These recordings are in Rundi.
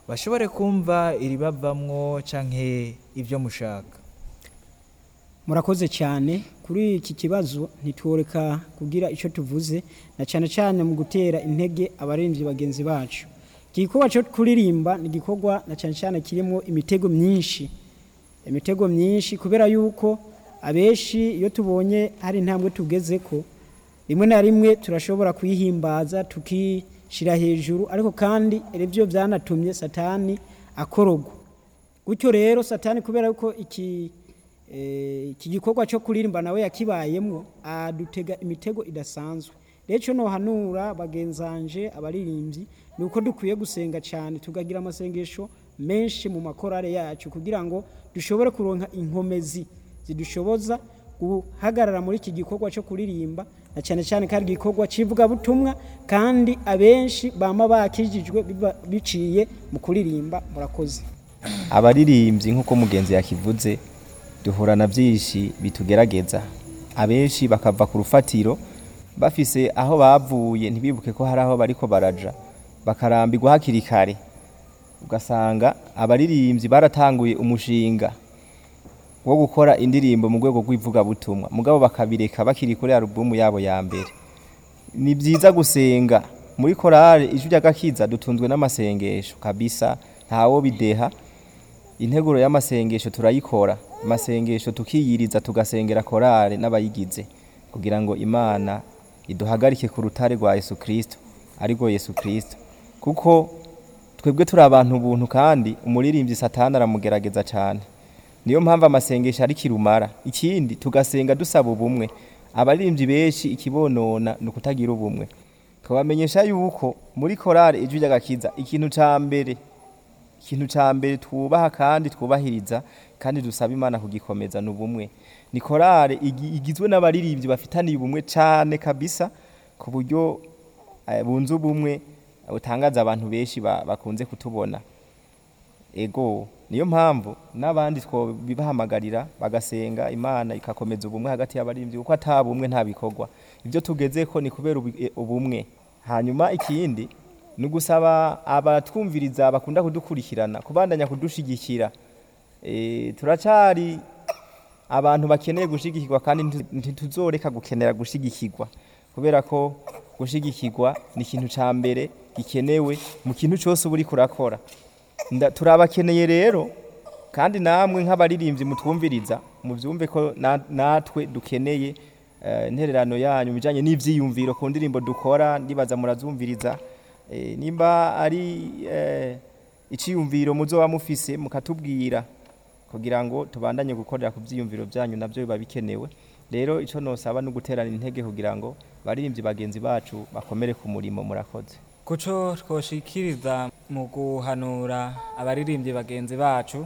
bashobore kumva iribavamwo canke ibyo mushaka murakoze cyane kuri iki kibazo ntitworeka kugira icyo tuvuze na cyane cyane mu gutera intege abaririmbyi bagenzi bacu iki gikorwa cyo kuririmba ni igikorwa na cyane cyane kirimo imitego myinshi imitego myinshi kubera yuko abenshi iyo tubonye hari intambwe tugeze ko rimwe na rimwe turashobora kuyihimbaza tukishyira hejuru ariko kandi ibyo byanatumye satani akorogwa gutyo rero satani kubera yuko iki eh, iki gikorwa cyo kuririmba nawe yakibayemo adutega imitego idasanzwe rero icyo nohanura bagenzanje abaririmbyi ni uko dukwiye gusenga cyane tukagira amasengesho menshi mu makorare yacu kugira ngo dushobore kuronka inkomezi zidushoboza guhagarara muri iki gikorwa cyo kuririmba na cyane cyane ko ari igikorwa cy'ivugabutumwa kandi abenshi bama bakijijwe biba- biciye mu kuririmba murakoze abaririmbyi nk'uko mugenzi yakivuze duhura na byinshi bitugerageza abenshi bakava ku rufatiro bafise aho bavuye ntibibuke ko hari aho bariko baraja bakarambirwa hakiri kare ugasanga abaririmbyi baratanguye umushinga wo gukora indirimbo mu rwego rw'ivugabutumwa mugabo bakabireka bakiri kuri alubumu yabo ya mbere ni byiza gusenga muri korale ijwi ry'agakiza dutunzwe n'amasengesho kabisa ntawo bideha integuro y'amasengesho turayikora amasengesho tukiyiriza tugasengera korale n'abayigize kugira ngo imana iduhagarike ku rutare rwa yesu kirisito arirwo yesu kirisito kuko twebwe turi abantu ubuntu kandi umuririmbyi satani aramugerageza cyane niyo mpamvu amasengesho ari kirumara ikindi tugasenga dusaba ubumwe abaririmbyi benshi ikibonona ni ukutagira ubumwe tukabamenyesha yuko muri korale ijwi ry'agakiza ikintu cya mbere ikintu cya mbere twubaha kandi twubahiriza kandi dusaba imana kugikomeza ni ubumwe ni korale igi- igizwe n'abaririmbyi bafitaniye ubumwe cyane kabisa ku buryo eh, bunze ubumwe butangaza abantu benshi ba- bakunze kutubona ego niyo mpamvu n'abandi twobibahamagarira bagasenga imana ikakomeza ubumwe hagati y'abaririmbyi kuko ata bumwe nta bikorwa ibyo tugeze ko ni kubera ubu- e- ubumwe hanyuma ikindi ni ugusaba abatwumviriza bakunda kudukurikirana kubandanya kudushigikira e, turacari abantu bakeneye gushigikirwa kandi nti- ntituzoreka gukenera gushigikirwa kubera ko gushigikirwa ni ikintu ca mbere gikenewe mu kintu cyose uba uriko urakora Nda- turabakeneye rero kandi namwe nk'abaririmbyi mutwumviriza muvyumve ko na- natwe dukeneye eh, intererano yanyu mu bijanye n'ivyiyumviro ku ndirimbo dukora ndibaza murazumviriza Eh, nimba ari eh, iciyumviro muzoba mufise mukatubwira kugira ngo tubandanye gukorera ku vyiyumviro vyanyu navyo biba bikenewe rero ico nosaba no guterana intege kugira ngo baririmbyi bagenzi bacu bakomere ku murimo murakoze kuco twoshikiriza mu guhanura abaririmbyi bagenzi bacu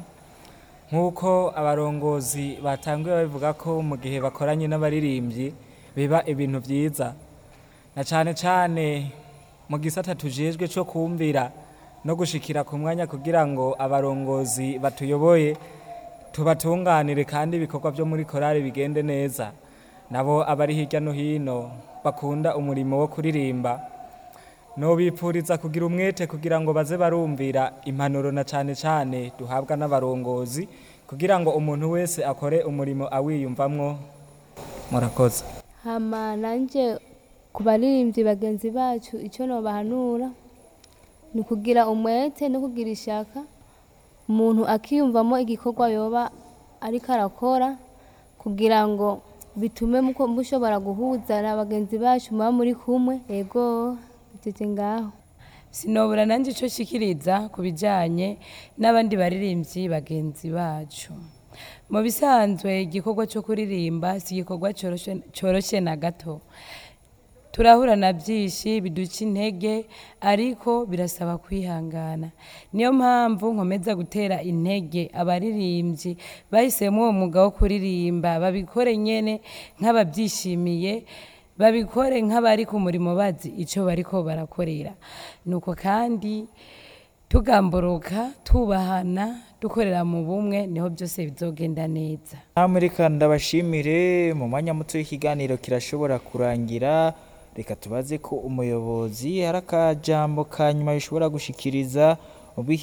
nk'uko abarongozi batanguye babivuga ko mu gihe bakoranye n'abaririmbyi biba ibintu byiza na cane cane mu gisata tujejwe cyo kumvira no gushikira ku mwanya kugira ngo abarongozi batuyoboye tubatunganire kandi ibikorwa byo muri korali bigende neza nabo abari hirya no hino bakunda umurimo wo kuririmba nobipfuriza kugira umwete kugira ngo baze barumvira impanuro na cane cane duhabwa n'abarongozi kugira ngo umuntu wese akore umurimo awiyumvamwo murakoze hama nanje ku baririmbyi bagenzi bacu icyo nobahanura ni ukugira umwete no kugira ishaka umuntu akiyumvamo igikorwa yoba ariko arakora kugira ngo bitume muko- mushobora guhuza na bagenzi bacu muba muri kumwe ego biteze ngaho sinobura nanjye icyo nshikiriza ku bijyanye n'abandi baririmbyi bagenzi bacu mu bisanzwe igikorwa cyo kuririmba si igikorwa cyoroshe- cyoroshye na gato turahura na byinshi biduca intege ariko birasaba kwihangana niyo mpamvu nkomeza gutera intege abaririmbyi bahisemo uwo mwuga wo kuririmba babikore nyene nk'ababyishimiye babikore nk'abari ku murimo bazi icyo bariko barakorera nuko kandi tugamburuka tubahana dukorera mu bumwe niho byose bizogenda neza namwe reka ndabashimire mu mwanya muto w'ikiganiro kirashobora kurangira reka tubaze ko umuyobozi hari akajambo ka nyuma bishobora gushikiriza mu